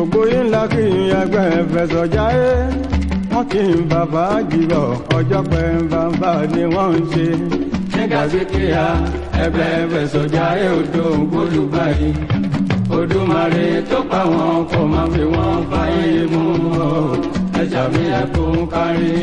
gbogbo yín la kí n ẹgbẹ́ fẹsọ̀jáyé wọ́n kí n bàbá jìbọ̀ ọjọ́ pẹ́ bàbá ni wọ́n ń ṣe. nígbà tí kíá ẹgbẹ́ fẹsọ̀jáyé odò gbólúgbàyí odùmarè tó pa wọn kò má fi wọn fàyè mú ọ ẹjà mi ẹkún kárí.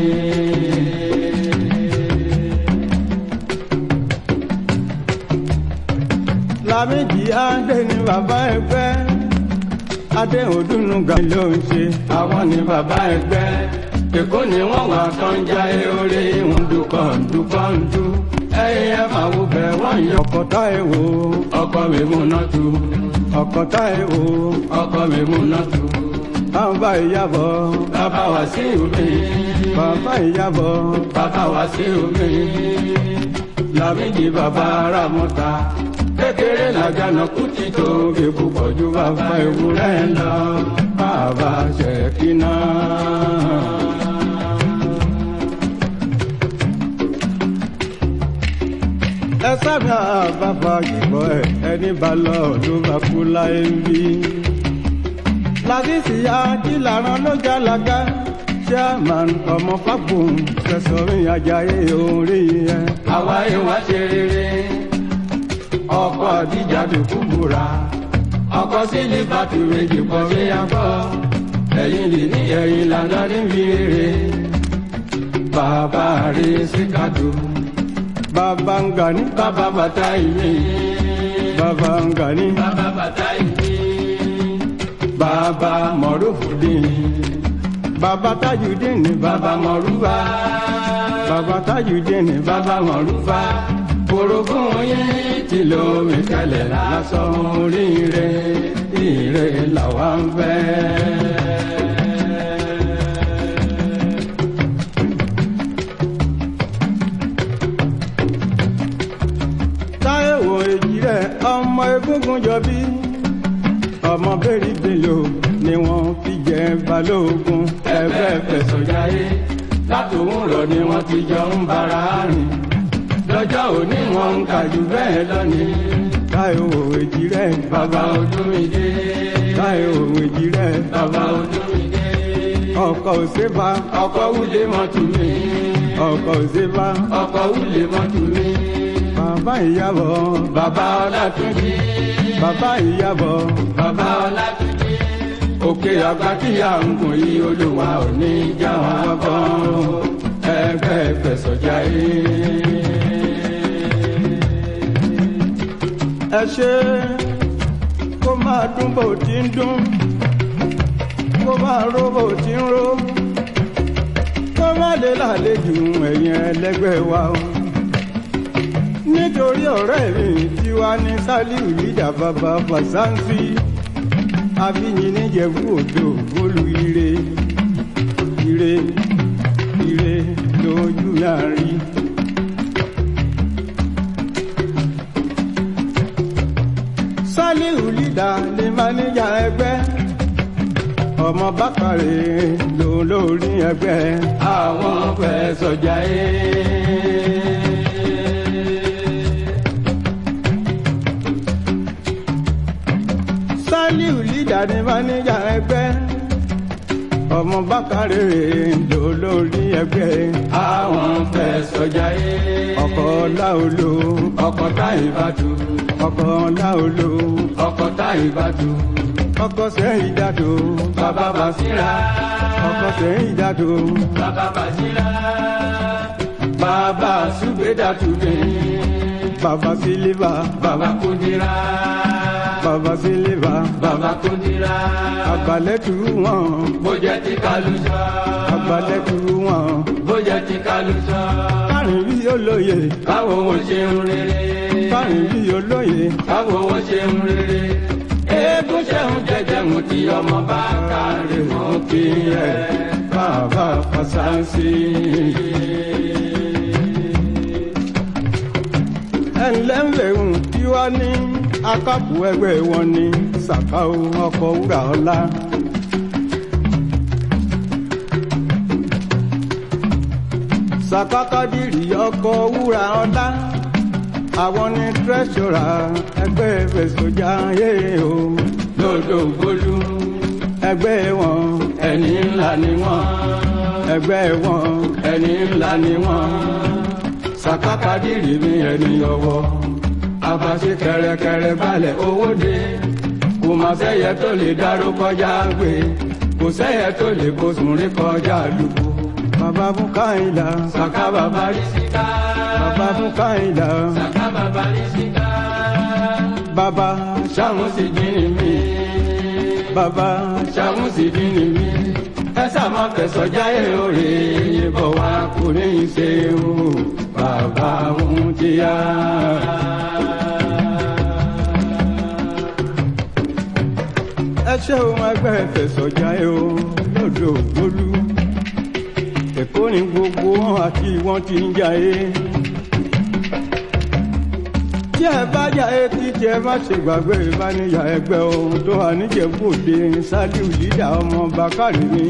Lámìjì Adé ni bàbá ẹgbẹ́ adé òdùnnúgà ló ń ṣe àwọn ni bàbá ẹgbẹ́ èkó ni wọ́n wà tán já orí ńdúkọ̀ ńdúkọ̀ ńdú ẹ̀yìn ẹ̀ máa wò bẹ̀ wọ́n yọ. ọkọ̀ tá ẹ̀ wò ọkọ̀ mi mú náà tu ọkọ̀ tá ẹ̀ wò ọkọ̀ mi mú náà tu. bàbá ìyàbọ̀ bàbá wá sí omi bàbá ìyàbọ̀ bàbá wá sí omi Lámìjì bàbá Rámọ́ta kékeré làgànà kùtì tó fi púpọ̀ ju bàbá ewúrẹ́ lọ bàbá ṣèkínà. ẹ sábà bàbá yìnbọn ẹ ẹni bá lọ ló bá kú láyé ń bí. lásìsì ajílàrán ló jàlágá chairman ọmọ fagbọn fẹsọrin ajayi orí yẹn. àwa ìwà ṣe rere ọkọ àdìjà bí kúbúra ọkọ sílí bàtú méjì pọ̀ sí akọ ẹ̀yìn lè ní ẹ̀yìn lànà níbi rere bàbá rí síkàdù bàbá ń gà ní bàbá bàtà ìmí bàbá ń gà ní bàbá bàtà ìmí bàbá mọ̀rúfùdín bàbá tajudín ní bàbá mọ̀rúfà bàbá tajudín ní bàbá mọ̀rúfà orogún yín tí lómi tẹ́lẹ̀ lásán oríire ire làwa ń fẹ́. táyẹ̀wò èjì rẹ̀ ọmọ egúngún jọbí ọmọ bẹ́ẹ̀rì bèlò ni wọ́n fi jẹ balógun ẹgbẹ́ fẹ̀sọ̀jáyé látòun rọ̀ ni wọ́n ti jọ ń bára rìn lọ́jọ́ òní wọn ń kà jù bẹ́ẹ̀ lọ́ni. táyọ̀ òwèjì rẹ̀ bàbá olómìdé. táyọ̀ òwèjì rẹ̀ bàbá olómìdé. ọkọ̀ òṣèbá ọkọ̀ wúlé mọ́tò mi. ọkọ̀ òṣèbá ọkọ̀ wúlé mọ́tò mi. bàbá ìyàbọ̀ bàbá ọlátúnjì. bàbá ìyàbọ̀ bàbá ọlátúnjì. òkè àgbà tí à ń gùn yí olùwà òní já wọn bọ́ ẹgbẹ́ fẹ̀sọ̀jáyé. ẹ ṣe kó máa dún bó ti ń dún kó máa ró bó ti ń ró kó má lè lálejò ẹ̀yìn ẹlẹ́gbẹ́ wa o nítorí ọ̀rẹ́ mi tí wá ní sálíù lídà bàbá fàṣánsì àfihàn níjẹ̀bú òdo olú ire ire ire lójú láàrin. sálíù lídà ní máníjà ẹgbẹ́ ọmọ bákàrẹ̀ ló lórí ẹgbẹ́ àwọn fẹ́ sọjà ẹ́. sálíù lídà ní máníjà ẹgbẹ́ ọmọ bákàrẹ̀ ló lórí ẹgbẹ́ àwọn fẹ́ sọjà ẹ́. ọkọ̀ láòlò ọkọ̀ táyì bá tù ọkọ̀ láòlò ọkọ̀ táyì bá tù ọkọ̀ sẹ́yìn dàdó bàbá bàṣírà ọkọ̀ sẹ́yìn dàdó bàbá bàṣírà bàbá ṣùgbẹ́dàtúndé bàbá sílíbà bàbá kúndírà bàbá sílíbà bàbá kúndírà àgbàlẹ́tù wọn bójẹ́ ti kálùsọ àgbàlẹ́tù wọn bójẹ́ ti kálùsọ kárin bí olóye káwọn ò ṣe ń rere kárin bí olóye káwọn ò ṣe ń rere eégún ṣẹ́hun jẹ́jẹ́ mu tí ọmọ bá kárí mọ́ kí ẹ bàbá fàṣàǹsì. ẹnlẹ́ ń lèhùn tí wá ní akápò ẹgbẹ́ wọn ní sàkáò ọkọ̀ wúrà ọlá. sàkákàdìrì ọkọ̀ wúrà ọlá àwọn ní tírẹ́ṣọ̀rà ẹgbẹ́ fẹ̀sọ̀jà yé o lọ́dọ̀ gbólú ẹgbẹ́ wọn ẹni ńlá ni wọ́n ẹgbẹ́ wọn ẹni ńlá ni wọ́n sàkàkàdìrì mi ẹni ọwọ́ àfàṣe kẹrẹkẹrẹ balẹ̀ owó dé kò má sẹ́yẹ tó lè dáró kọjá gbé kò sẹ́yẹ tó lè bóṣùn rí kọjá lùkù. bàbá fún káyìnlá sàkà bàbá rí síká. bàbá fún káyìnlá sàkà bàbá rí síká. bàbá sàmú sì jíni mi. bàbá sàmú sì jíni mi. ẹ sàmọ kẹsàn jáyé òrè yìnbọn wá kò ní í ṣe o. bàbá ń tíya. ẹ ṣe ohun ẹgbẹ́ fẹ̀sọ̀jà ẹ o lọ́dọ̀ ògbólú èkó ni gbogbo wọn àti wọn ti ń jayé tí ẹ bá jayé títí ẹ má ṣe gbàgbé ìbániyà ẹgbẹ́ ohun tó wà níjẹ̀bú-òde ṣáájú yídà ọmọ bàkàrí mi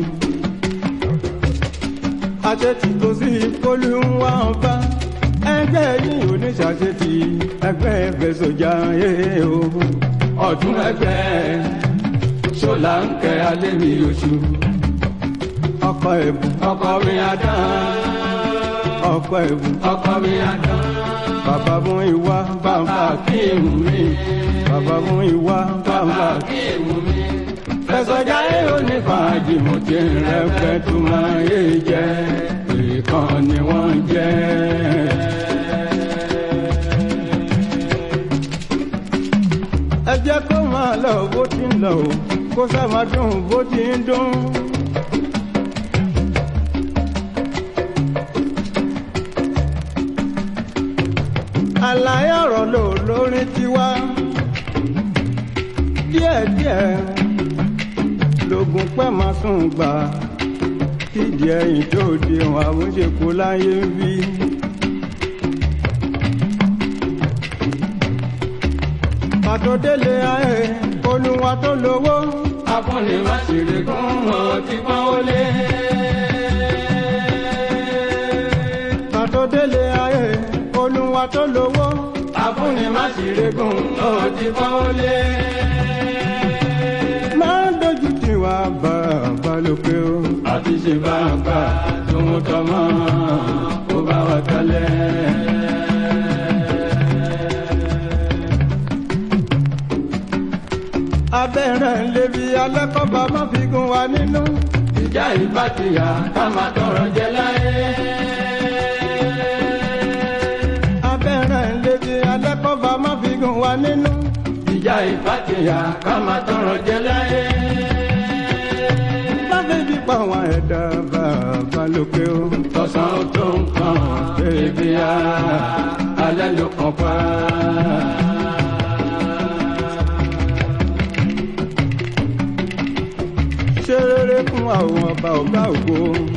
àṣetì tó sí kólú ń wá ń bá ẹgbẹ́ yìí oníṣàṣetì ẹgbẹ́ fẹ̀sọ̀jà ẹ o ọdún ẹgbẹ́ ṣọlá ń kẹ alẹ́ mi oṣù. ọkọ ẹ̀bùn ọkọ mi adán. ọkọ ẹ̀bùn ọkọ mi adán. bàbá mú ìwà bàbá kíìmù mi. bàbá mú ìwà bàbá kíìmù mi. fẹsọjá èrò ní fàájì mo ti ń rẹpẹ tó máa yé jẹ ìkan ni wọ́n jẹ́. ẹ jẹ́ kó máa lọ bó ti ń lọ o kó sá máa dùn bó ti ń dùn. àlàyé ọ̀rọ̀ lò lórí tiwa díẹ̀díẹ̀ lògùn pẹ́ máa sùn gbà kídìí ẹ̀yìn tó di wọn àmúṣekú láyé ń bí. pàtó délé ayé olúwa tó lówó. afúnni má sì rí kún ọ ti pọ́n ó lé. pàtó délé ayé olúwa tó lówó. afúnni má sì rí kún ọ ti pọ́n ó lé. máa ń dojú tì wá bàbá lókè o. àti ṣe bàbá tó ń tọmọ kó bá wa tẹ́lẹ̀. abẹ́rẹ́ lébi alẹ́kọ̀ọ́bà má fi gun wa nínú. ìjà ìbá ti yà ká máa tọrọ jẹ láyé. abẹ́rẹ́ lébi alẹ́kọ̀ọ́bà má fi gun wa nínú. ìjà ìbá ti yà ká máa tọrọ jẹ láyé. lábẹ́ bí pa àwọn ẹ̀dá bàbá lókè o. tọ̀sán tó ń kàn bébí a alẹ́ ló kàn pa. ṣe rere fún àwọn ọba ọ̀gá ògo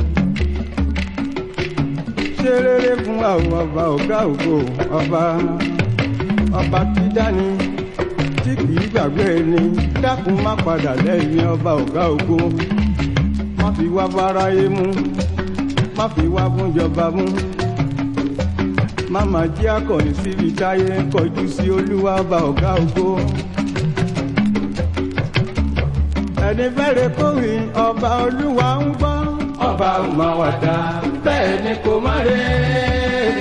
ṣe rere fún àwọn ọba ọ̀gá ògo ọba ọba tí dání tí kìí gbàgbé ni dákun má padà lẹ́yìn ọba ọ̀gá ògo má fi wá báráyé mú má fi wá fúnjọba mú má má jí akọni síbi táyé ń kọjú sí olúwa ọba ọ̀gá ògo ẹni fẹ́rẹ̀ kórì ọba olúwa ń gbọ́. ọba ò máa wà dá bẹ́ẹ̀ ni kò má rè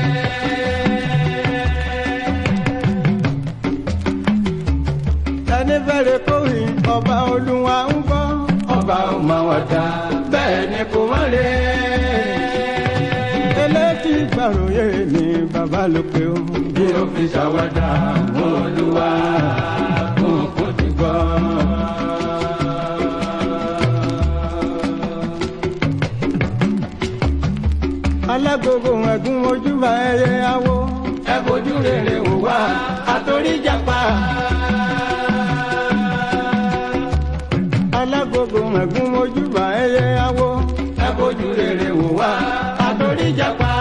ẹni fẹ́rẹ̀ kórì ọba olúwa ń gbọ́. ọba ò máa wà dá bẹ́ẹ̀ ni kò má rè eléjì gbàròyé ni bàbá lókè o. bí o fi ṣàwádà olúwa kò kò ti gbọ́. alágogo ẹ̀gún ojúbà ẹyẹ awo. ẹ fojú rere wò wá àtòrí jàpá. alágogo ẹ̀gún ojúbà ẹyẹ awo. ẹ fojú rere wò wá àtòrí jàpá.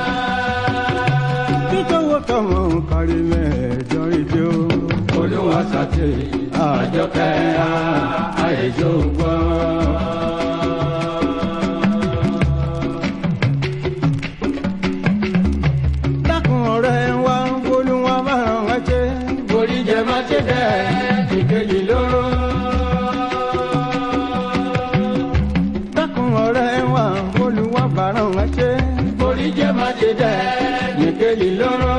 títọ́wọ́ tọmọ kárí mẹ́ẹ̀ẹ́dọ́ ìjọ. olúwa sàtì àjọkẹ́ àìjọ gbọ́. ìkejì lóró. kejì lóró.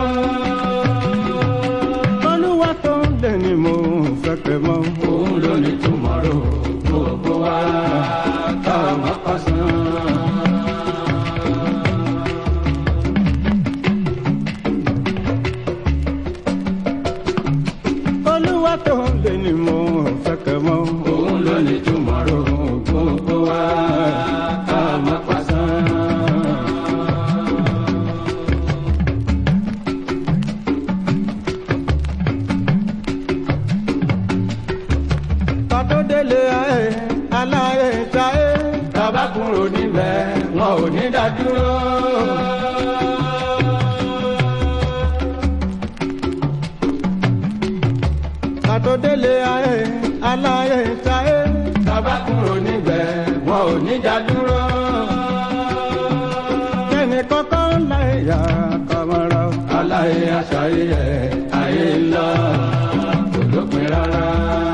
olúwa tó ń lè ní mo fẹ́ pẹ́ mọ́. òun ló ní tòmọ́rò gbogbo wa ká má pàṣán. olúwa tó ń lè ní mo fẹ́ pẹ́ mọ́. òun ló ní tòmọ́rò gbogbo wa ká má pàṣán. kátó délé ayé aláyé táyé bàbá kúrò níbẹ̀ wọn ò ní dádúró. kátó délé ayé aláyé táyé bàbá kúrò níbẹ̀ wọn ò ní dádúró. kẹ́ni kọ́kọ́ láyé yá kọ́mọ́rọ́ aláyé aṣáyé ayé ńlá kò lópin rárá.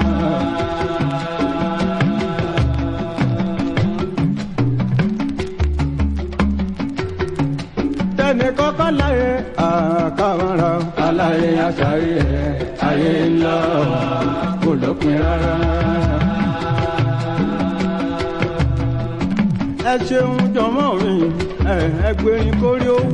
tẹni kọ́kọ́ láyé àkàmọ́ra. aláyé aṣáyé ayé ńlá kò lópin rárá. ẹ ṣeun jọmọ mi ẹ ẹgbẹrin kórí owó.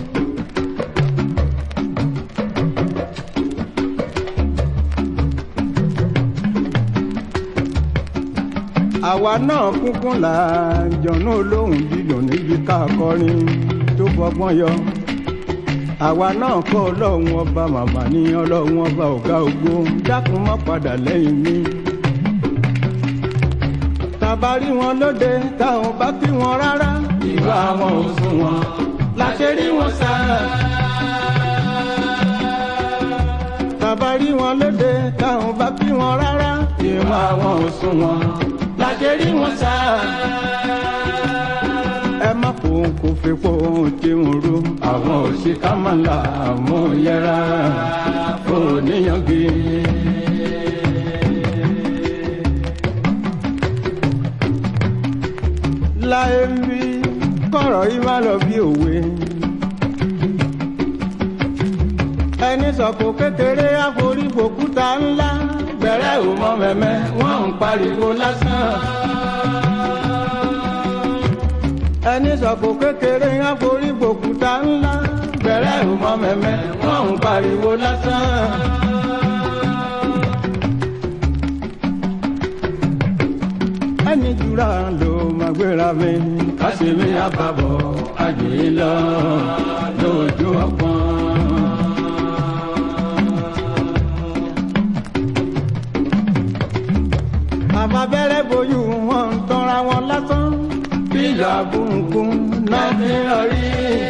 àwa náà kúnkún là jọ̀nà olóhùn dídùn níbi ká kọrin tó fọgbọ́n yọ. àwa náà kọ́ ọlọ́run ọba màmá ní ọlọ́run ọba ọ̀gá ògo dákun má padà lẹ́yìn mi. tàbárí wọn lóde táwọn bá kí wọn rárá. ìwà wọn ò sùn wọn láṣẹ rí wọn sá. tàbárí wọn lóde táwọn bá kí wọn rárá. ìwà wọn ò sùn wọn láṣẹ rí wọn sá ẹ má kó kó fi pọ́ tí ń ro àwọn òṣìkà máa ń la àwọn yẹra kó níyànjú. láyé ń bí kọ̀rọ̀ yìí má lọ bí òwe. ẹni sọ̀kò kékeré àforífòkúta ńlá bẹ̀rẹ̀ ò mọ mẹ́mẹ́ wọ́n ń pariwo lásán ẹni sọ̀kò kékeré ń forí gbòkúta ńlá bẹ̀rẹ̀ ìmọ̀ mẹ́mẹ́ wọ́n ń pariwo lásán. ẹni jura ló máa gbéra mi kásìmí àbàbọ̀ àjèyí lọ lójú ọgbọ́n. àbábẹ́rẹ́ bojú wọn ń tọ́ra wọn lásán bíjà bùnkún náà fi hàn rí.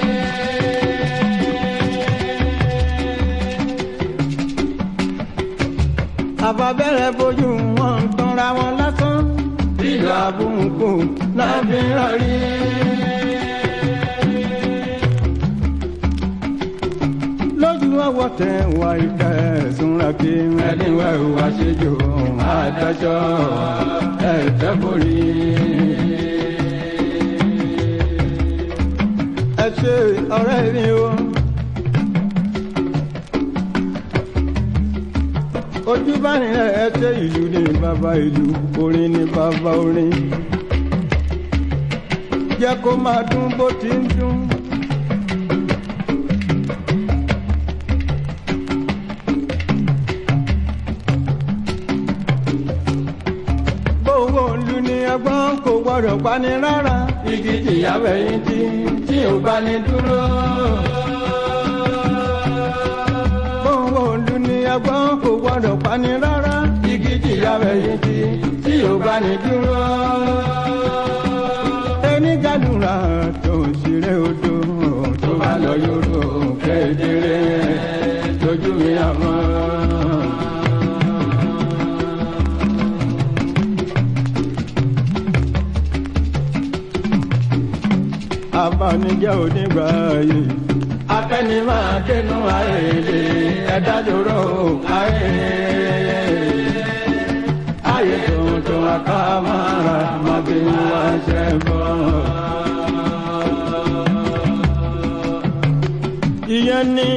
àbábẹ́rẹ́ bojú wọn ń tanra wọn lásán. bíjà bùnkún náà fi hàn rí. lójú ọwọ́ tẹ wá ìdá ẹ̀sùnra kí ẹni wá ìwà ṣèjò àdájọ́ ẹ̀fẹ́ borí. ẹ ṣe ọ̀rẹ́ mi o. ojú bá nílẹ̀ ẹ ṣe ìlú ní bàbá ìlú orin ní bàbá orin. jẹ́ kó máa dún bó ti ń dún. owó ìlú ni ẹgbọ́n kò gbọ́dọ̀ pani rárá. igi tìyàwó ẹyin tí tí ò bá ní dúró. owó ìlú ni ẹgbọ́n kò gbọ́dọ̀ pani rárá. igi tìyàwó ẹyin tí tí ò bá ní dúró. ẹni gàdúrà tó ń ṣeré odò tó bá lọ yòrò kéjèrè lójú mi àmọ́. abanijẹ́ onígbà ayé. Afẹ́ni máa dénú ayé lè ẹ̀dá dòrò ayé. Ayé tuntun akámára máa bí wá ṣe bọ̀. ìyẹn ni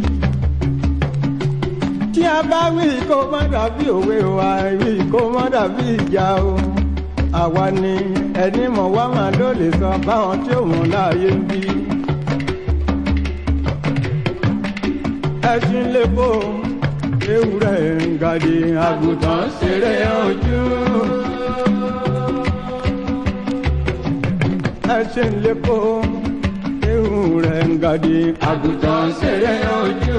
tí a bá wí kó má dàbí òwe o àìwí kó má dàbí ìjà o àwa ni ẹni mọ̀ wá máa ló lè sọ báwọn tí ò mọ̀ láàyè ń bí. ẹṣin lè bò ewúrẹ́ ń gàdé àgùntàn ṣeré ojú. ẹṣin lè bò ewúrẹ́ ń gàdé àgùntàn ṣeré ojú.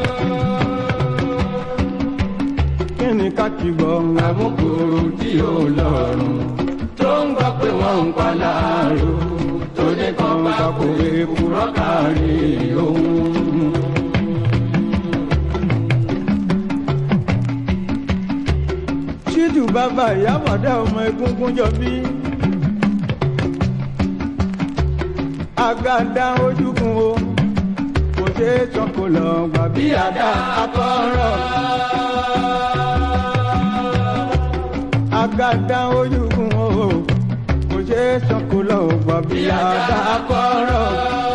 kí ni ká ti gbọ́ àmúkúrú tí ó lọ́rùn tó ń gbọ́ pé wọ́n ń pa láàrú tó ní kan bá kó èkúrọ́ kárí òun. ṣídù bàbá ìyábọ̀dá ọmọ egungun jọ bí. agada ojúkun o kò ṣe é tán kó lọ gbà bí àdá akọ́rọ̀. agada ojúkun o kò ṣe é tán kó lọ gbà bí àdá akọ́rọ̀.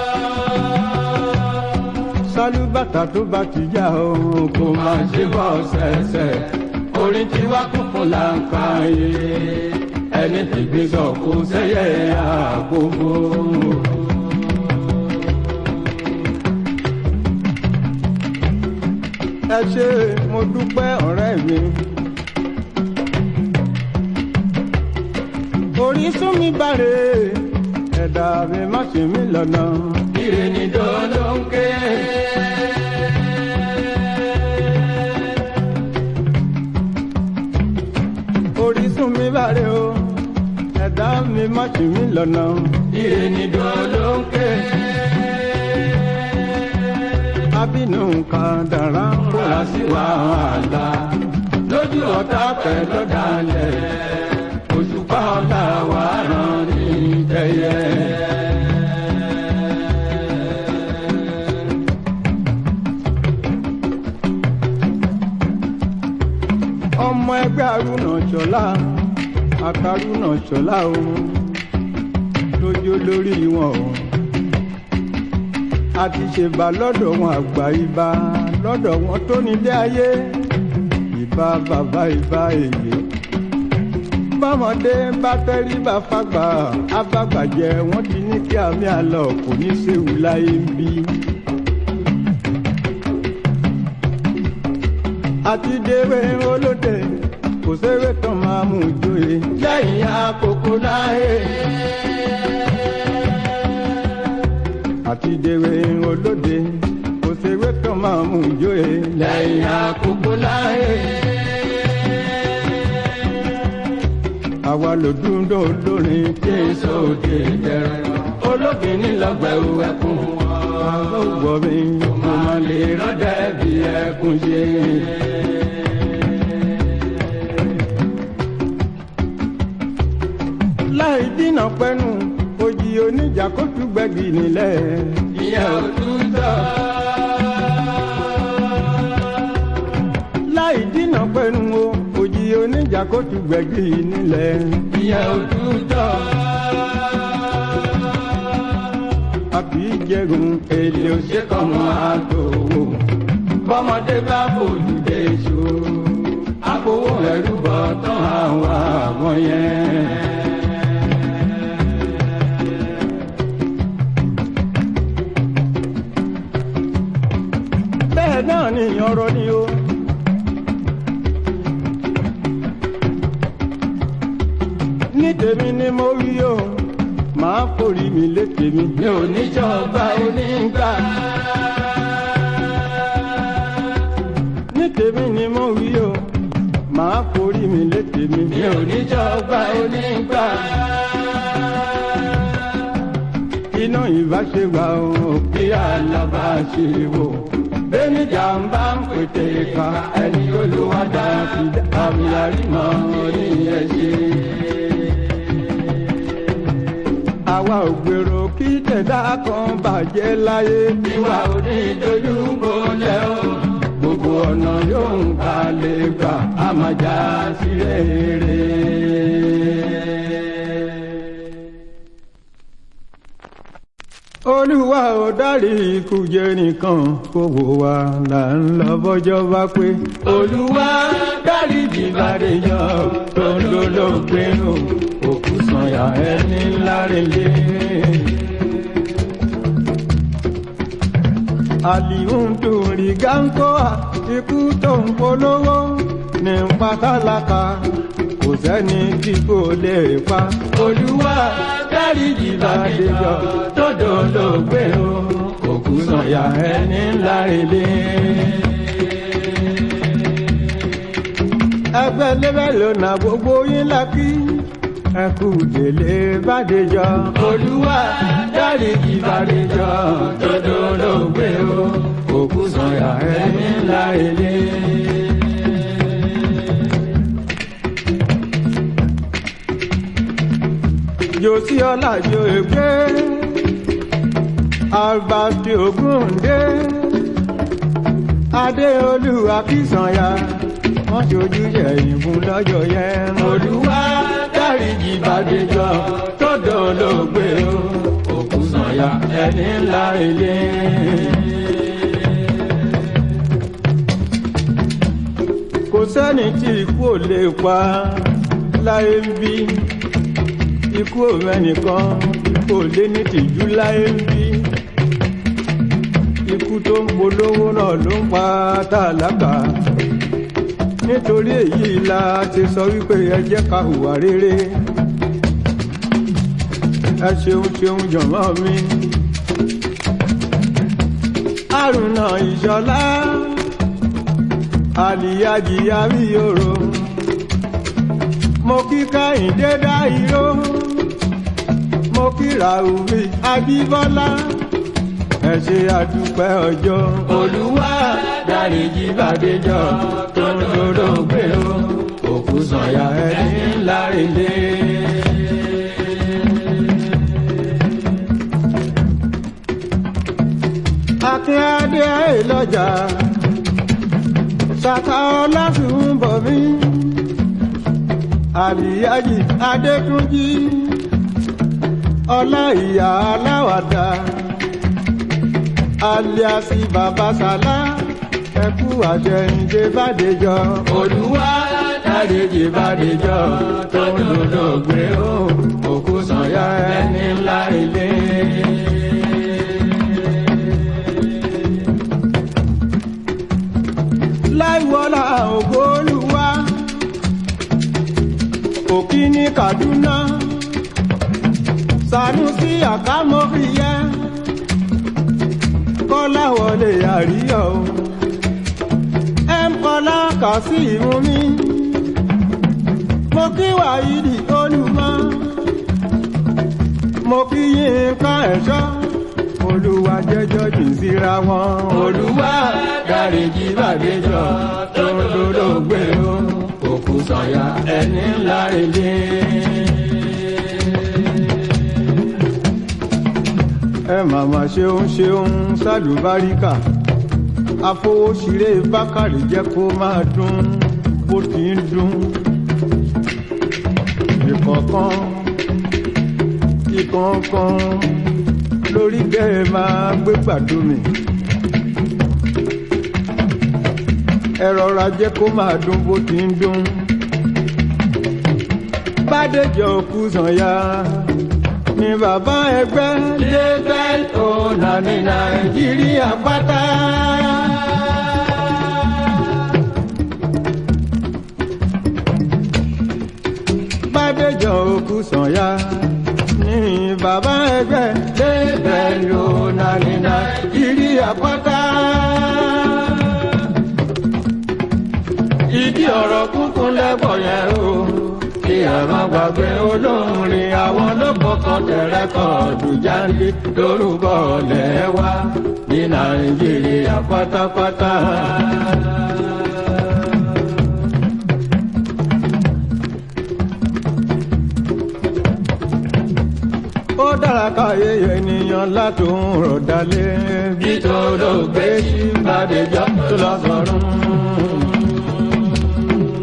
sálúbàtà tó bá ti já o kò máa ṣe bọ́ ṣẹ̀ṣẹ̀ orin tí wá kún fún láǹfààní ẹni tí gbégbọ́ kó sẹ́yẹ àkókò. ẹ ṣe mo dúpẹ́ ọ̀rẹ́ mi. orísun mi bàrè ẹ̀dá mi má ṣe mí lọ́nà. ire ni dọ́lọ́ ń ké. orísun mi bàrẹ̀ o ẹ̀dá mi má ṣì mí lọ́nà. ire ni dọ́lọ́ ń ké. abínú nǹkan dára kóra sí wàhálà lójú ọ̀tá pẹ̀lú dalẹ̀ òṣùpá ọ̀la wà rán ní tẹ̀yẹ. ọmọ ẹgbẹ́ arúnà ṣọlá àtàrúnà ṣọlá o lójó lórí wọn o a ti ṣèbà lọ́dọ̀ wọn àgbà ibà lọ́dọ̀ wọn tó nílé ayé ìbà bàbá ìbà èyí bọ́mọdé bá tẹ́rí bá fagbà abágbàjẹ wọ́n ti ní kí àmì àlọ́ kò ní séwu láyé ń bí. àti dèrè olóde kò séré tán máa mú joyè lẹ́yìn àkókò láyé. àti dèrè olóde kò séré tán máa mú joyè lẹ́yìn àkókò láyé. àwa ló dúró lórin tí èso òde jẹrẹ olóbìnrin lọgbẹ̀rù ẹkún àwọn ògbọ́ mi mo máa lè rọ́dẹ̀ bí ẹkún ṣe. láì dínà pẹ́nu òjì oníjà kó tún gbẹ́gì nílẹ̀ ìyẹn ò tún tọ́. láì dínà pẹ́nu o òjì oníjà kó tún gbẹ́gì nílẹ̀ ìyẹn ò tún tọ́. a kì í jẹun èlé òṣèkọ̀mọ àtòwò bọ́mọdé bá fojú dé ṣó àpòwò ẹ̀rú bọ̀ tán àwọn àwọn yẹn. bẹ́ẹ̀ náà ni ọ̀rọ̀ ni o. ní tèmi ni mo wí o máa forí mi lé tèmi. mi ò ní jọba onígbà. ní tèmi ni mo wí o máa forí mi lé tèmi. mi ò ní jọba onígbà. iná ìbáṣepọ̀ o kí alábàáṣe wò bẹ́ẹ̀ni jàǹbá ń pètè ká ẹni olùwádà fi àmì àrímọ́ ní ẹ̀ṣẹ̀. àwa ò gbèrò kí tẹ̀dá kan bàjẹ́ láyé tiwa ò ní dojú bolẹ̀ o gbogbo ọ̀nà yóò ń ká lè gbà á máa já sí rere. olú olúwa ò dárí ikú jẹ nìkan kó wò wá là ń lọ bọ́jọ́ bá pé. olúwa dárí jìbàdéjọ tó ń lólógbé o òkú sànyà ẹni ńlá relé. àlìhùndùnrí gánkóà ikú tó ń polówó ní pátálákà kò sẹ́ni tí kò lè pa. olúwa dárí jìbàdéjọ tó dolóògbé o òkú sànyà ẹni ńlá relé. ẹgbẹ́ lébẹ́ lónà gbogbo yín lákì ẹ kú délé bàdéjọ. olúwa dárí jìbàdéjọ tó dolóògbé o òkú sànyà ẹni ńlá relé. josi ọlájọ ègbé albert ogunde adéolú akínsànyà wọn ṣojú yẹ̀yìn fún lọ́jọ́ yẹn. olúwa dáríjì bàdéjọ tó dolóògbé o òkú sànyà ẹni ńlá ilé. kò sẹ́ni tí ikú ò lè pa láyé ń bí ikú òmẹ́nìkan kò lé ní tìjú láyé ń bí ikú tó ń polówó náà ló ń pa tálákà nítorí èyí la ti sọ wípé ẹ jẹ́ ká hùwà rere ẹ ṣeun ṣeun jọ̀mọ́ mi àrùnà ìṣọlá àlìyájì àríyòrò mo kí káyìndé dá iró mo kí ràhùmí ajíbọ́lá ẹ ṣe àdúpẹ́ ọjọ́. olúwa dáríjì bàdéjọ tó ń dolóògbé o òkú sànyà ẹni ńlá relé. akínyàdé lọ́jà ṣàkà ọlásùn bọ̀ mí àlìyájì adétúnjì ọlá ìyá aláwàdà aliasi babasala ẹkú àṣẹyìndé bàdéjọ. olúwa dáríjì bàdéjọ tó ń dolóògbé o òkú sànyà ẹni ńlá ilé. láìwọlá ògbólúwa òkí ní kaduna sanusi àkámọ́fìyẹ́ kọ́lá wọlé àríyọ̀ o ẹm kọ́lá kà sí ìmú mi mo kí wàhídì olùmọ́ mo kí yínká ẹ̀ṣọ́ olúwa jẹ́jọ́ jìn síra wọn olúwa dáríjì bàdéjọ tó ń dolóògbé o òkú sànyà ẹni ńlá ilé. ẹ màmá ṣeun ṣeun sálùbáríkà afowóṣiré bákàrí jẹ́ kó máa dún bó ti ń dún ìkọ̀ọ̀kan ìkọ̀ọ̀kan lórí bẹ́ẹ̀ máa gbé pàdó mi ẹ rọra jẹ́ kó máa dún bó ti ń dún bádéjọ kú sànyà ni bàbá ẹgbẹ́ label owner ní nàìjíríà pátá. bádéjọ òkú sànyà ni bàbá ẹgbẹ́ label owner ní nàìjíríà pátá. ìdí ọ̀rọ̀ kúnkún lẹ́bọ̀ yẹn o kí ẹ má gbàgbé olórin àwọn lọ́kọ̀ọ̀kan tẹ̀rẹ́ kọ́ọ̀dù jáde lórúkọ lẹ́wà ní nàìjíríà pátápátá. ó dára káyé ènìyàn látòun rọ̀ dalẹ̀ bí tó ló gbé sí bàdéjọ́ tó lọ sọ̀rùn.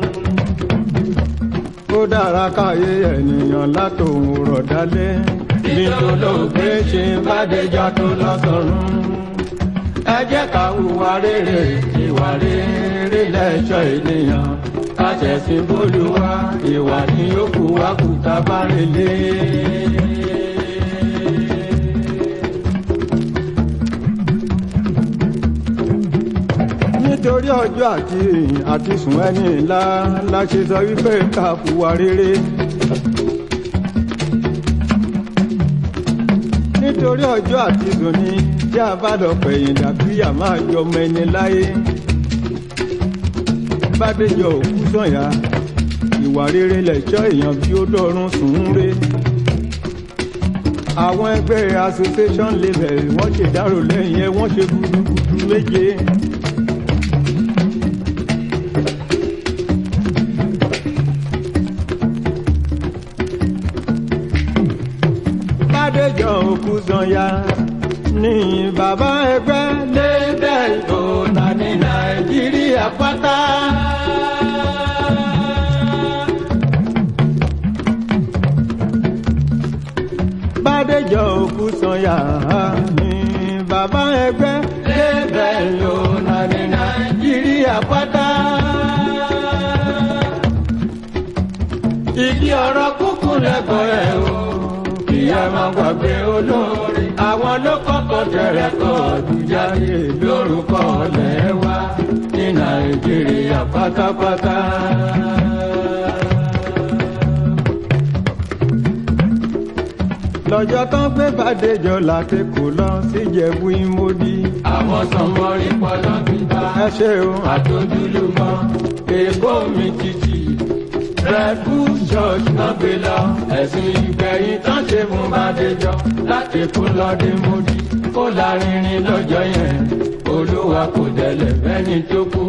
ó dára káyé ènìyàn látòun rọ̀ dalẹ̀ bí bí olóògbé ṣe bàdéjọ tó lọ sọ́run. ẹ jẹ́ ká hùwà rere ìwà rere lẹ́ṣọ́ ènìyàn káṣẹ̀sí bólúwa ìwà ní yòókù wá kù tá a bá relé. nítorí ọjọ́ àti àti sùn ẹni ńlá la ṣe sọ wípé ká hùwà rere. nítorí ọjọ́ àti sùn ni tí a bá lọ pẹ̀yìn dàbíyà máa jọ ọmọ ẹni láyé. bádéjọ òkú sọ̀yà ìwà rere lẹ̀ṣọ́ èèyàn bí ó dọ̀run sùn ń re. àwọn ẹgbẹ́ association label wọ́n ṣèdárò lẹ́yìn ẹ wọ́n ṣe gudugudu méje. bádéjọ òkú sọ̀yà ní bàbá ẹgbẹ́ label tó ta ní nàìjíríà pátá. bádéjọ òkú sọ̀yà ní bàbá ẹgbẹ́ label tó ta ní nàìjíríà pátá. ìdí ọ̀rọ̀ kúkú lẹ́kọ̀ọ́ ẹ̀ o kí ẹ má gbàgbé olórí. àwọn ló kọ́kọ́ tẹ̀rẹ̀ kọ́ ọdún jáde lórúkọ ọ̀lẹ́ wa ní nàìjíríà pátápátá. lọ́jọ́ tán gbé bàdéjọ láti kò lọ síjẹ̀bú ìmọ̀dí. àwọn sọmọrí pọlọ gbígbá. ẹ ṣe o. àtọ́júlùmọ̀ èkó mi títì red bull church náà gbé lọ ẹ̀sìn ìgbẹ̀yìn tán ṣe fún bàdéjọ láti kú lọ́dẹ mọ́dí kó lárinrin lọ́jọ́ yẹn olúwa kò dẹ̀lẹ̀ fẹ́ni tó kú.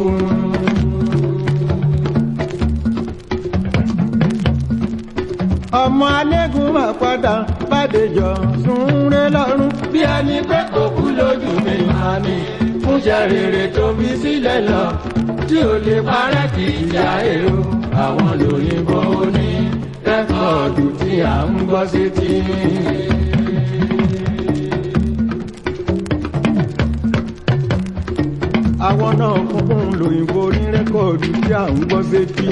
ọmọ alẹ́gùn máa padà bàdéjọ súnrẹ́ lọ́rùn bí ẹni pé kò kú lójú mi máa ní fúnṣẹ́ rere tó fi sílẹ̀ lọ tí ò lè parẹ́ kì í ṣe èrò àwọn lóyìnbó ní rẹ́kọ̀dù tí à ń gbọ́ sétí. àwọn náà kúnkún lóyìnbó ní rẹ́kọ̀dù tí à ń gbọ́ sétí.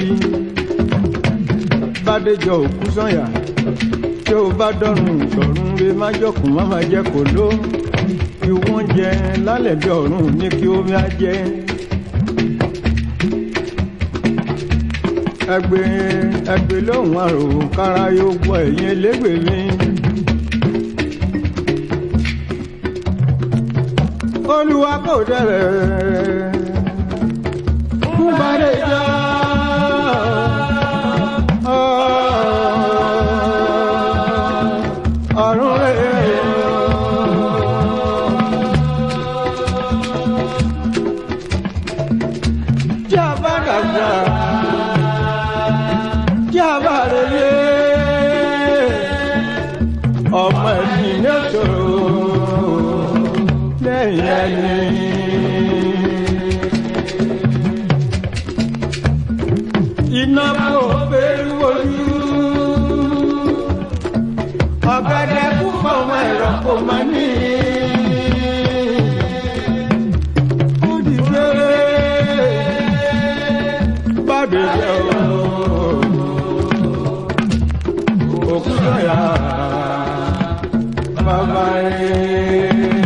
bádéjọ òkú sọ̀yà tí ó bá dọ́rùn ìṣọ̀run rẹ má jọkùn má má jẹ́ kó ló kí wọ́n jẹ lálẹ́ bí ọ̀run ní kí omi á jẹ́. ẹgbẹ́ ẹgbẹ́ lóhùn àrò kára yóò gbọ́ ẹ̀yìn elégbè mi. olúwa kò dẹ̀rẹ̀ fún bàdéjọ́. ọ̀run rẹ̀. tí a bá dàgbà tí a bá relé ọmọ ẹni ní òṣòro lẹ́yìn ẹni. iná kò bẹ́rù ojú ọ̀gẹ̀dẹ̀ kú fọmọ ẹ̀rọ kò má ní. ó dìde bàdé jẹ́ o òkú sọ̀yà bàbá rẹ̀.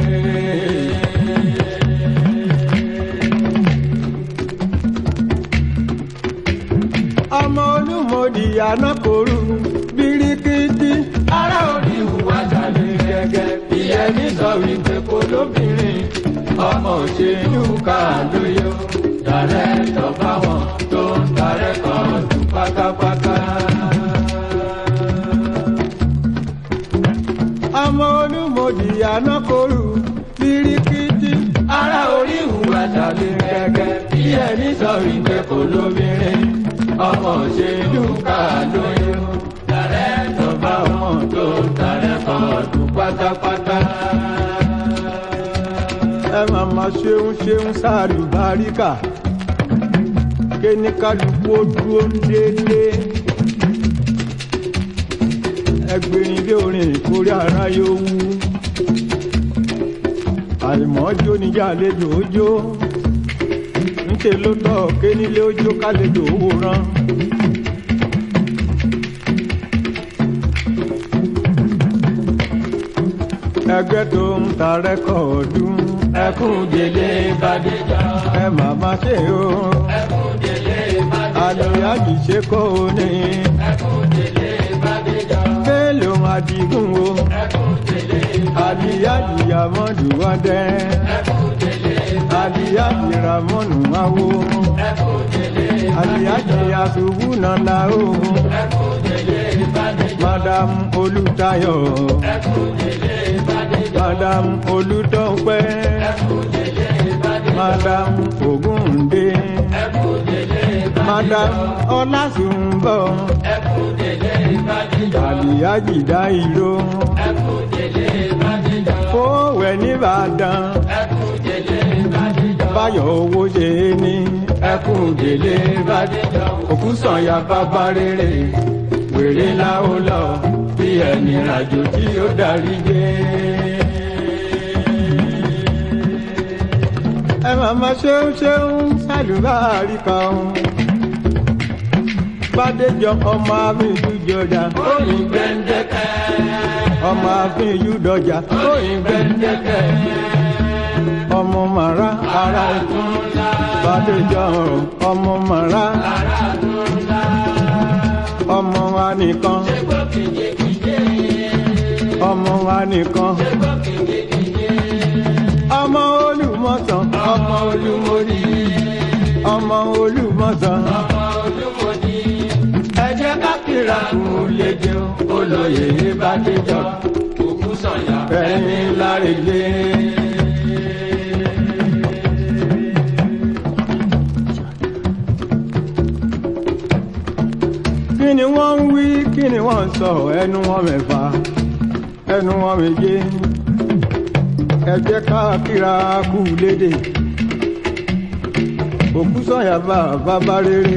ọmọ olúmọdì anákoru birikiti ara òní ìhùwà jáde gẹ́gẹ́ ìyẹn ní sọ wípé kò lóbìnrin ọmọ òṣèlú ká lóyò dàrẹ́tọ̀ fáwọn tó ń darẹ́kọ̀ ọdún pátápátá. ọmọ olúmọdì anákoru birikiti ara orí ìhùwà jáde gẹ́gẹ́ ìyẹn ní sọ wípé kò lóbìnrin ọmọ òṣèlú ká lóyún dàrẹ́tọ̀ bá wọn tó ń darẹ́kọ̀ ọdún pátápátá. ẹ máa ma ṣeun ṣeun sáàlù báríkà kéní kálukú ó dúró déédéé ẹgbẹ̀rin bí orin ìkórè ara yóò wú àìmọ́jó níjà àlejò ojó ńṣe ló tọ́ ké nílé ojó kálejò owó rán. ẹgbẹ́ tó ń ta rẹ́kọ̀ọ́dù ẹkún délé bàdéjà ẹ màmá ṣe o ẹkún délé bàdéjà àlùyájì ṣe kó o ní ẹkún délé bàdéjà kéèlò àdìgún o ẹkún délé àlùyájì àmọ́dù wọ́dẹ ẹkún délé àlùyájì ramọ́nù wáwó ẹkún délé àlùyájì àṣùwù nàlá o ẹkún délé bàdéjà madam olùtayọ̀ ẹkún délé bàdéjà madam olùtọ́pẹ́ ẹkún délé bàdéjà madam ògúndé ẹkún délé madam ọlásùnbọ̀ ẹkún délé bàdéjà àlùyájì dá ìró ẹkún délé bàdéjà fówẹ̀ nìbàdàn ẹkún délé bàdéjà báyọ̀ owó ṣe é ní ẹkún délé bàdéjà òkú sànyà bàbá rere wèrè láó lọ bí ẹni ràjò tí ó darí dé. ẹ màmá ṣeun ṣeun sálùbáàrí kan bàdéjọ ọmọ àfihàn jọjà oyin gbẹndẹkẹ ọmọ àfihàn dọjà oyin gbẹndẹkẹ ọmọ màrá ara tún ńlá bàdéjọ ọmọ màrá ara tún ńlá ọmọ wa nìkan gbọ́ kìjekìje ọmọ wa nìkan gbọ́ kìjekìje ọmọ olùmọ̀sán ọmọ olúmọdì ọmọ olùmọ̀sán ọmọ olúmọdì ẹ jẹ́ ká kíra kù lè jẹun olóyè bàdéjọ òkú sọ̀yà ẹni lárèlé. kí ni wọ́n ń wí kí ni wọ́n ń sọ ẹnu wọn mẹ́fà ẹnu wọn méje ẹ jẹ́ ká kíra kú lédè òkú sọ̀yà bá bàbá rere.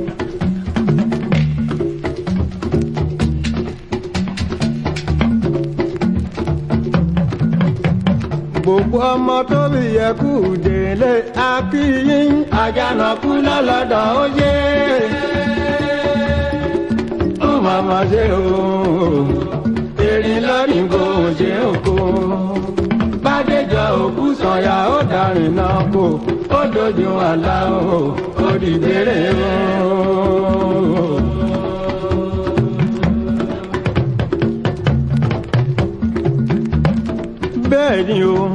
gbogbo ọmọ tó bí yẹ kú délé akíyín àjànàkú lọ́lọ́dọ̀ ó yé ó màmá ṣe o erin lọ́rìn kò ṣe òkò bàdéjọ òkú sọ̀yà ó darin náà kò ó dojú àlá o ó dìgbére o. bẹ́ẹ̀ ni o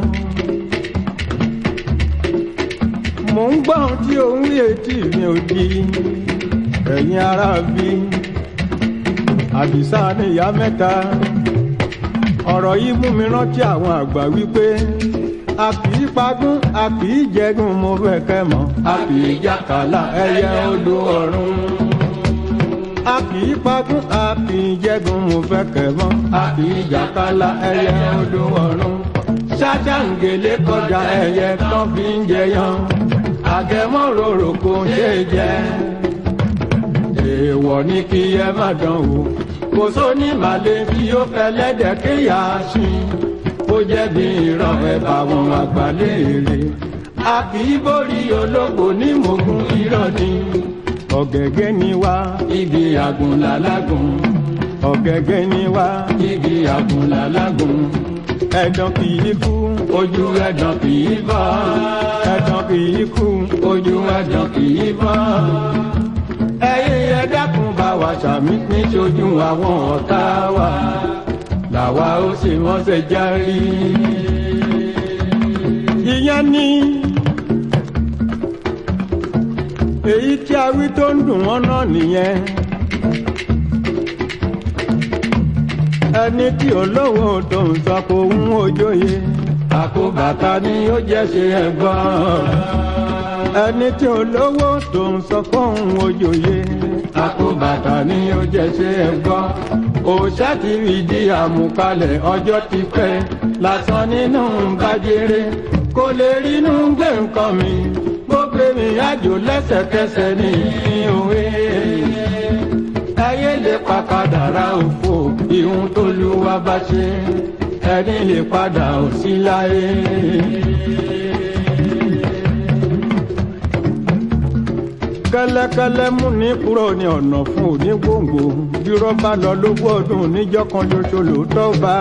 mò ń gbọ́ ohun tí òun rí etí mi ò di ẹ̀yin ará bí àdìsá ní ìyá mẹ́ta ọ̀rọ̀ yìí mú mi rántí àwọn àgbà wípé a kì í pagún a kì í jẹgún mo fẹ́ kẹ́ mọ̀ a kì í jàkálà ẹyẹ odò ọ̀run a kì í pagún a kì í jẹgún mo fẹ́ kẹ́ mọ̀ a kì í jàkálà ẹyẹ odò ọ̀run ṣáṣáǹgẹ̀lẹ̀ kọjá ẹyẹ tán fi ń jẹyàn àgẹ̀mọ́ròrò kò ṣe jẹ èèwọ̀ ní kí ẹ má dán wò kò sóní màlẹ́ bí ó fẹ́ lẹ́dẹ̀ kéèyà sùn ó jẹ́ bí ìran ẹ̀ bá wọn àgbà léèrè a kì í borí ológo ní mògùn irọ́ ni ọ̀gẹ̀gẹ̀ ni wá igi àgùnlà lágùn ọ̀gẹ̀gẹ̀ ni wá igi àgùnlà lágùn ẹ̀dán kì í kú ojú ẹ̀dán kì í bọ́ ẹ̀dán kì í kú ojú ẹ̀dán kì í bọ́ ẹ̀yin ẹ dákun bá wa sàmì níṣojú àwọn ọ̀tá wa làwa ó sì wọ́n ṣe járí. ìyẹn ni èyí tí a wí tó ń dùn wọ́n náà nìyẹn. ẹni tí olówó tó ń sọ kò ń ojóye àkóbàtà ni ó jẹ́ ṣe ẹ̀gbọ́n ẹni tí olówó tó ń sọ kò ń ojóye àkóbàtà ni ó jẹ́ ṣe ẹ̀gbọ́n òòṣà ti rí di àmúkalẹ̀ ọjọ́ ti pẹ́ lásán nínú bàjẹ́rẹ́ kò lè rínú gbé nǹkan mi gbogbo mi àjò lẹ́sẹ̀kẹsẹ̀ ní òwe ẹyẹ lè pa kádàrá òfò ìhun tó lúwa bá ṣe ẹni lè padà ò sí láyé. kẹ́lẹ́kẹ́lẹ́ mú ní kúrò ní ọ̀nà fún òní gbòǹgbò bí rọ́bà lọ lógún ọdún níjọ́ kan ṣoṣo lóòótọ́ bá.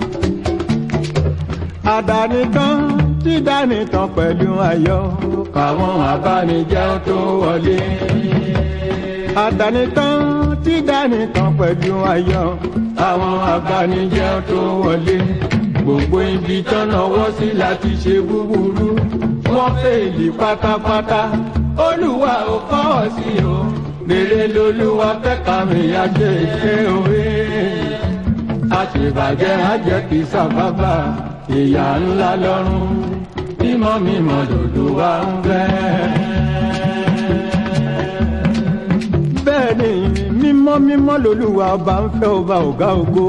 àdánitán tí dánitán pẹ̀lú ayọ̀ káwọn abánijẹ́ tó wọlé. àdánitán tí dánitán pẹ̀lú ayọ̀ àwọn abánijẹ́ tó wọlé. gbogbo ibi tọ́nà wọ́ sí láti ṣe búburú wọ́n fèèlì pátápátá olúwa ò kọ́ ọ sí o rere lolúwa fẹ́ kàmì àjẹ ìṣe òwe àṣebàjẹ́ àjẹ́ kì í sábàbà ìyá ńlá lọ́rùn mímọ́ mímọ́ lolúwa ń fẹ́. bẹ́ẹ̀ ni mímọ́ mímọ́ lolúwa ọba ń fẹ́ ọba ọ̀gá ògo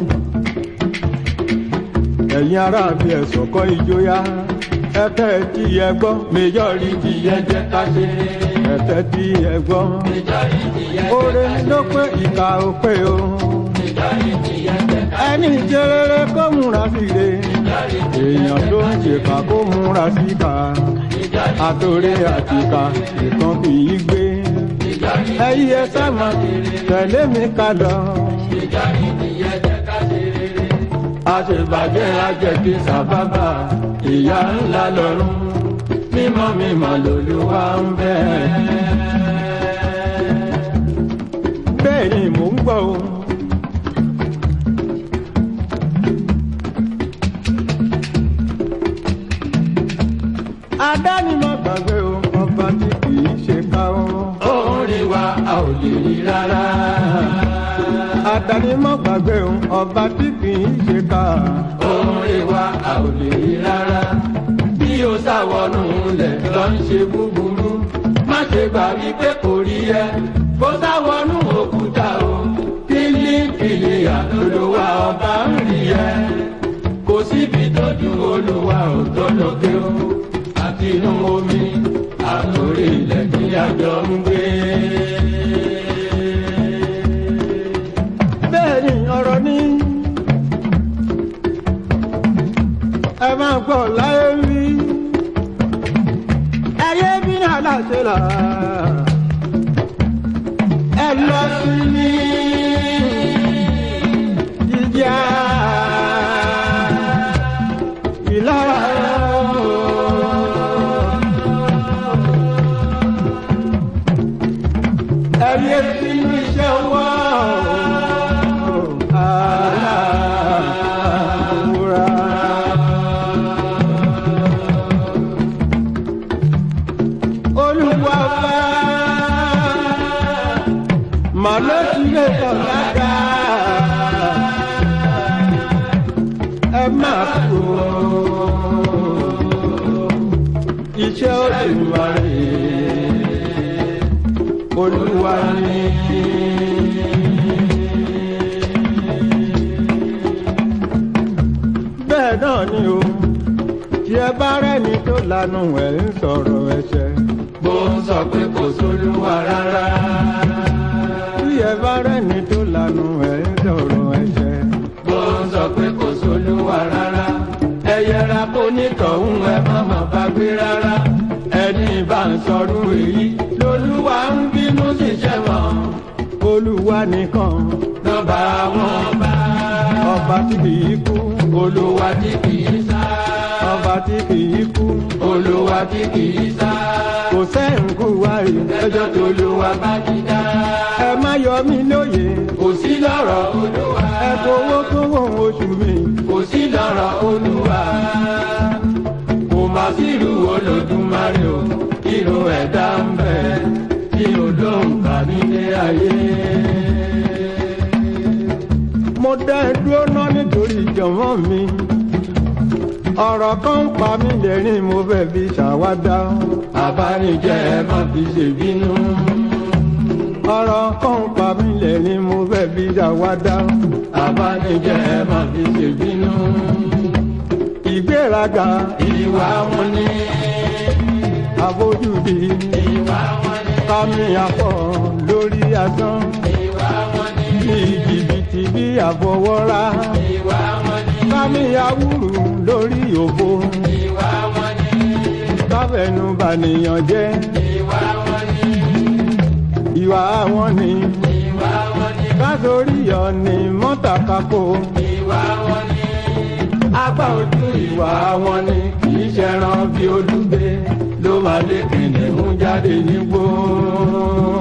ẹ̀yin ará bí ẹ̀sọ̀ kọ́ ìjóyà ẹ̀tẹ́ tí ẹ gbọ́ méjọ́rì ti yẹ jẹ́ ká ṣe. ẹ̀tẹ́ tí ẹ gbọ́ méjọ́rì ti yẹ jẹ́ ká ṣe. oore ló pé ìkà ò pé o méjọ́rì ti yẹ jẹ́ ká ṣe. ẹni jẹrẹrẹ kó múra sí re èèyàn tó ń ṣèkà kó múra sí ká àtòrè àtìkà ìkan kì í gbé ẹyí ẹ sáma tẹ̀lé mi ká lọ. méjọ́rì ti yẹ jẹ́ ká ṣe rere. àṣebàjẹ́ àjẹ́ kì í sábàbà ìyá ńlá lọ́rùn mímọ́ mímọ́ lolúwa ń fẹ́. bẹ́ẹ̀ ni mò ń gbọ́ o. adánimọ̀ gbàgbé o ọba tí kì í ṣe ká o. òun rí wa a ò lè rí rárá. adánimọ̀ gbàgbé o ọba tí kì í ṣe ká. òun rí wa a ò lè rí rárá. bí o sáwọnú lẹ̀ lọ ń ṣe búburú má ṣe gbà wípé kò rí ẹ kó sáwọnú òkúta o pílípìlì àtolówà ọba ń rí ẹ kò síbi tó ju olúwa ò tó lókè o àti inú omi àtòrí ilẹ̀ tí àjọ ń gbé. bẹ́ẹ̀ ni ọ̀rọ̀ ní. ẹ máa gbọ́ láyé wí. ẹyẹ bí ní aláṣẹ là. ẹ lọ sí ní jíjà ìlara. ẹyẹ sínú iṣẹ́ wá. Aláàbúrà. Olúwa bá màlúù tí lè tàn lága. Ẹ máa kú iṣẹ́ Olùmarè olúwa ni. bẹ́ẹ̀ náà ni o tí ẹ bá rẹ́ni tó lanu ẹ̀ ń sọ̀rọ̀ ẹ̀ṣẹ̀. bó ń sọ pé kò sólúwa rárá. tí ẹ bá rẹ́ni tó lanu ẹ̀ ń sọ̀rọ̀ ẹ̀ṣẹ̀. bó ń sọ pé kò sólúwa rárá. ẹ yẹra kó nítọ̀hún ẹ má má bá gbé rárá. ẹni bá ń sọrú èyí lolúwa ń bínú síṣẹ́ wọn. olúwa nìkan lọ́ba wọn bá. ọba tí kì í kú. olúwa tí kì í sá. ọba tí kì í kú. olúwa tí kì í sá. kò sẹ́ǹkù wáyé. ẹjọ́ tó lúwa bá ti dá. ẹ má yọ mí lóye. kò sí lọ́rọ̀ olúwa. ẹ fowó tó wọ̀n oṣù mi. kò sí lọ́rọ̀ olúwa. kò má sí irú olódùmarè o irú ẹ̀dá ń bẹ tí olóhùn kà nílé ayé. mo dá ẹ dúró náà nítorí ìjọ̀mọ́ mi. ọ̀rọ̀ kan ń pa mí lẹ́rìn mo fẹ́ fi ṣàwádà. àbánijẹ́ ẹ má fi ṣèbínú. ọ̀rọ̀ kan ń pa mí lẹ́rìn mo fẹ́ fi ṣàwádà. àbánijẹ́ ẹ má fi ṣèbínú. ìgbéraga ìwà wọn ni. àfojúdi ìwà wọn ni. kámi àpọ̀ lórí asán. ìwà wọn àfọwọ́rá ìwà wọn ni kámi awúrú lórí òfo ìwà wọn ni káfẹnu bànìyàn jẹ́ ìwà wọn ni ìwà wọn ni ìwà wọn ni kásorí ọ̀nì mọ́tàkákò ìwà wọn ni apá ojú ìwà wọn ni kì í ṣẹran bí olúgbé ló máa lé kìnìún jáde nígbó.